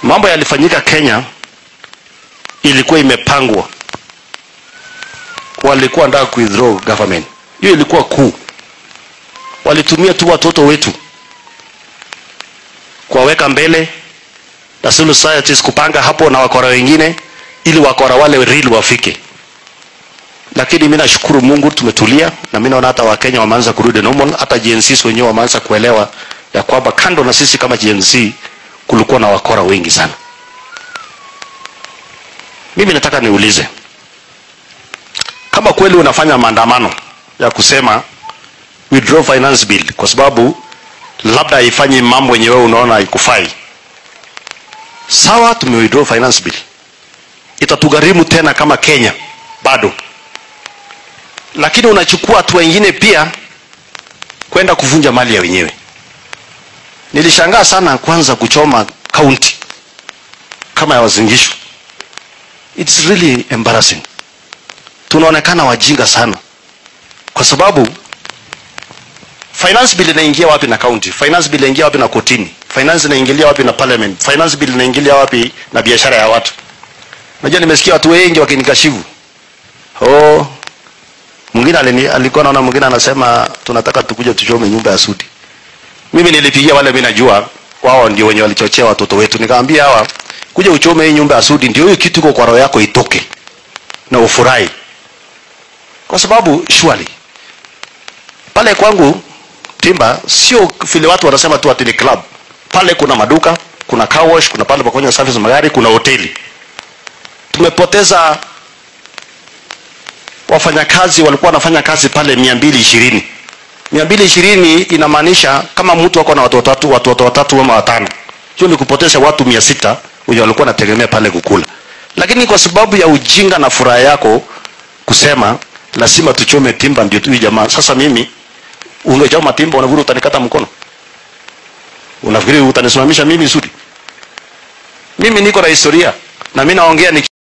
mambo yalifanyika Kenya ilikuwa imepangwa, walikuwa nataka ku withdraw government. Hiyo ilikuwa kuu, walitumia tu watoto wetu kuwaweka mbele na civil societies kupanga hapo na wakora wengine, ili wakora wale real wafike. Lakini mimi nashukuru Mungu tumetulia, na mimi naona hata Wakenya wameanza kurudi normal, hata Gen Z wenyewe wameanza kuelewa ya kwamba kando na sisi kama Gen Z kulikuwa na wakora wengi sana. Mimi nataka niulize kama kweli unafanya maandamano ya kusema withdraw finance bill kwa sababu labda haifanyi mambo yenye wewe unaona haikufai. Sawa, tume withdraw finance bill, itatugharimu tena kama Kenya bado, lakini unachukua watu wengine pia kwenda kuvunja mali ya wenyewe. Nilishangaa sana kwanza kuchoma county kama ya Wazingishu. It's really embarrassing. Tunaonekana wajinga sana, kwa sababu finance bill inaingia wapi na county? Finance bill inaingia wapi na kotini? Finance inaingilia wapi na parliament? Finance bill inaingilia wapi na biashara ya watu? Najua nimesikia watu wengi wakinikashifu. Oh, mwingine alini- alikuwa naona mwingine anasema tunataka tukuje tuchome nyumba ya Sudi. Mimi nilipigia wale mimi najua wao ndio wenye walichochea watoto wetu, nikamwambia hawa kuja uchome hii nyumba ya Sudi, ndio hiyo kitu iko kwa roho yako itoke na ufurahi, kwa sababu surely pale kwangu Timba sio vile watu wanasema tu ati ni club. Pale kuna maduka, kuna car wash, kuna pale pa kufanya service magari, kuna hoteli. Tumepoteza wafanyakazi walikuwa wanafanya kazi pale mia mbili ishirini mia mbili ishirini inamaanisha kama mtu ako na watoto watatu watoto watatu ama watano, hiyo ni kupoteza watu mia sita wenye walikuwa wanategemea pale kukula. Lakini kwa sababu ya ujinga na furaha yako kusema lazima tuchome Timba ndio tu hii jamaa. Sasa mimi ungechoma Timba, unafikiri utanikata mkono? Unafikiri utanisimamisha mimi Sudi? Mimi niko na historia na mimi naongea ni